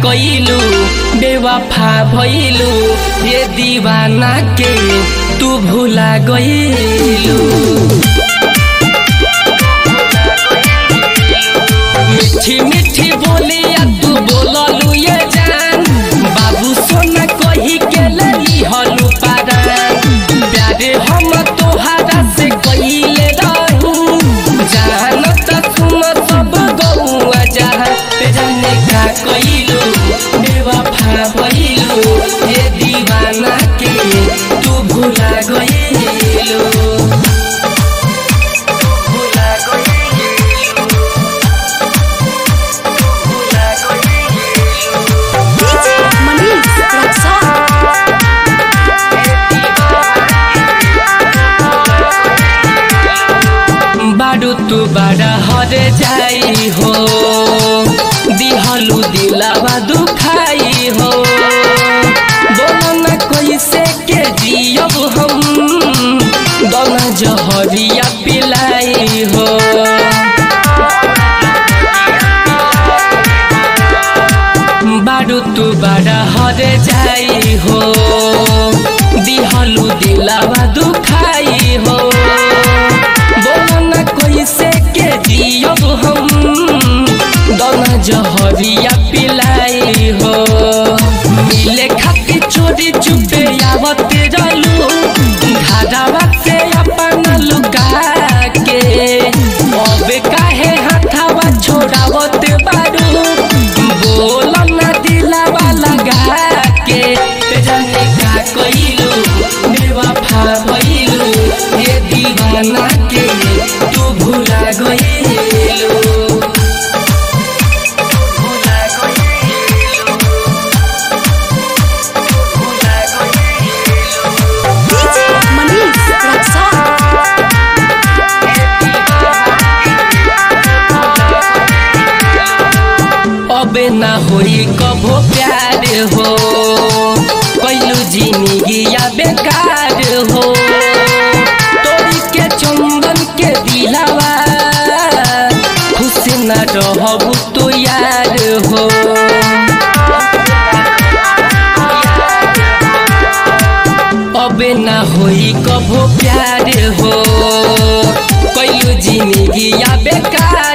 कइलू बेवफा भइलू ये दीवाना के तू भुला गइलू मीठी मीठी बोलिया तू बोललू ये जान बाबू सोना कही के लली हलू पारान प्यारे हम तोहारा से कइले रहू जान त तुम सब गौआ जहाँ ते जाने का कइलू बेवफा भइलू ये दीवाना के तू भुला गइलू भुला गइलू भुला गइलू DJ Manish Raksa. बाडू तू बड़ा हरे जाई हो दिहलू दिलावा दुखाई हो बोलो न कैसे के जियब हम दोना जहरिया पिलाई हो बाडू तू बड़ा हरे जाई हो दिहलू दिलावा दुखाई हो बोलो न कैसे के जियब हम दोना जहरिया पिलाई हो मिले खाती चोरी चुपे आवत रहलू घाटावा से अपन लुका के अब काहे हाथावा छोड़ावत बारू बोल ना दिलावा लगा के ते जाने का कइलू बेवफा भइलू ये दीवाना के तू भुला गइलू भुला गइलू भुला गइलू DJ Manish Raksa. अबे ना होई कभो प्यार हो कैलू जिंदगिया बेकार हो तोरी के चंदन के दिलावा खुश न रहबू तो यार हो अबे ना होई कभो प्यार हो कैलू जिंदगिया बेकार